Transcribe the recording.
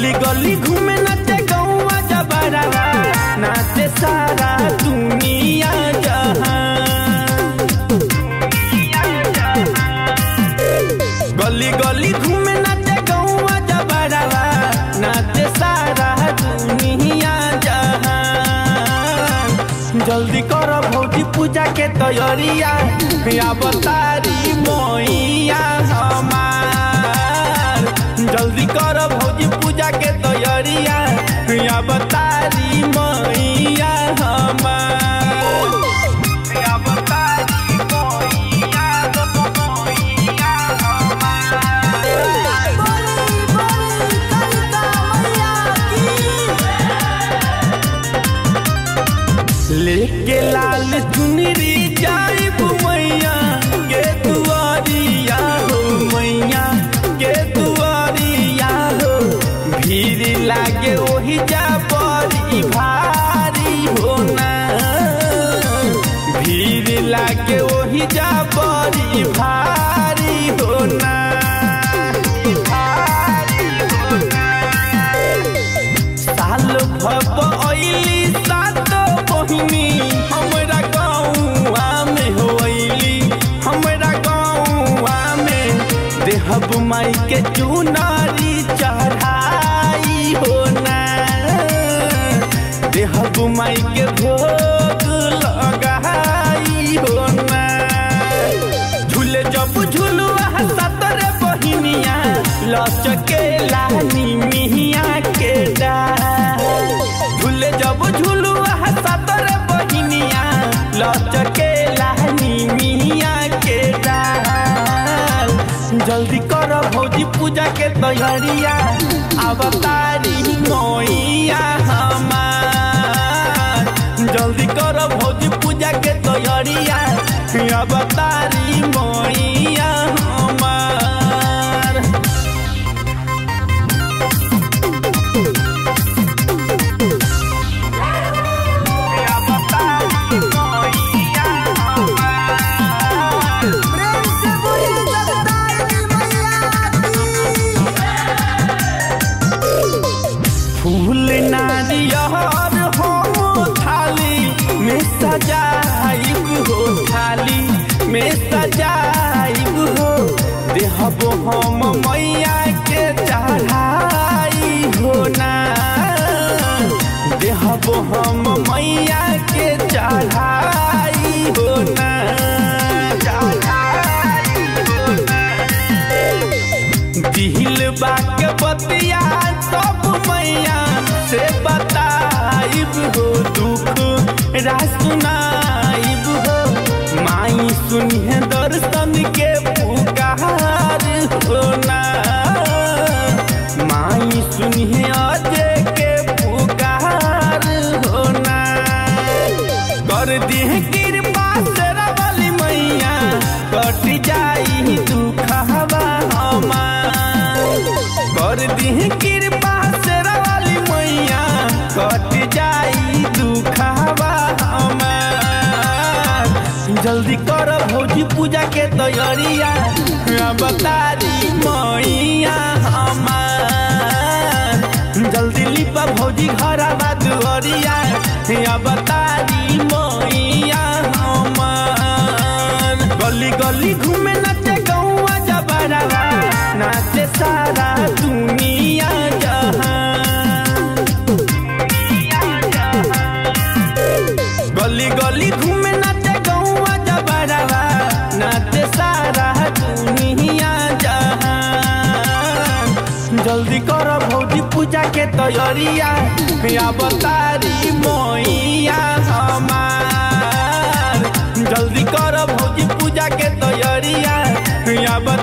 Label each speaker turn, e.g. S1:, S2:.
S1: गली गली घूमे नाचे गौवा जबरवा नाचे सारा दुनिया जहां गली गली घूमे नाचे गौवा जबरवा नाचे सारा दुनिया जहां जल्दी कर भौजी पूजा के तैयारिया अवतारी मैया हमार जल्दी कर भौजी पूजा के तैयारिया अवतारी मैया हमार अवतारी मैया मैया हमार
S2: बोली बोली कलिका मैया की
S1: लेके लाल चुनरी जाइब मैया के दुआरिया हो मैया के दुआरिया हो भीड़ लागे ओही जा बड़ी भारी हो ना भीड़ लागे ओही जा बड़ी भारी हो ना भारी हो ना साल भब अइली सात बहिनी हमरा गाँवा में हो अइली हमरा गाँवा में देहब माई के चुनारी चढ़ाई हो ना देहब माई के भोग लगाई हो ना झूले जब झुलुआ सतरे बहिनिया लचके लानी मिहिया के डाल झूले जब झुलुआ सतरे बहिनिया लचके लानी मिहिया के डाल जल्दी कर भौजी पूजा के तैयारिया अवतारी मैया हमार जल्दी कर भौजी पूजा के तैयारिया अवतारी मैया हमार अवतारी मैया हमार
S2: प्रेम से बोली जगदाई मैया की
S1: फूल नारियर हम थाली में सजाइब हो थाली में सजाइब हो देहब हम मैया के चढ़ाई हो ना देहब हम मैया के चढ़ाई हो ना चढ़ाई हो ना दिल बाक बतिया सब मैया से बताइब हो दुख रासुनाइब हो माई सुनिए दर्शन के पुकार हो ना माई सुनिए अजय के पुकार हो ना कर दिह कृपा तेरा वाली मैया कट जाई दुखवा हमार कर दिह कृपा तेरा वाली मैया कट जाई दुखवा हमार जल्दी कर भौजी पूजा के तैयारिया बतारी मैया हमार जल्दी लिपा भौजी घर दुआरिया बतारी मैया हमार गली गली घूमे नाचे गौवा जबरवा नाचे सारा दुनिया जहां गली गली घूमे नाचे गौवा जबरवा नाचे सारा दुनिया जहां जल्दी कर भौजी पूजा के तैयारिया अवतारी मैया हमार जल्दी कर भौजी पूजा के तैयारिया अब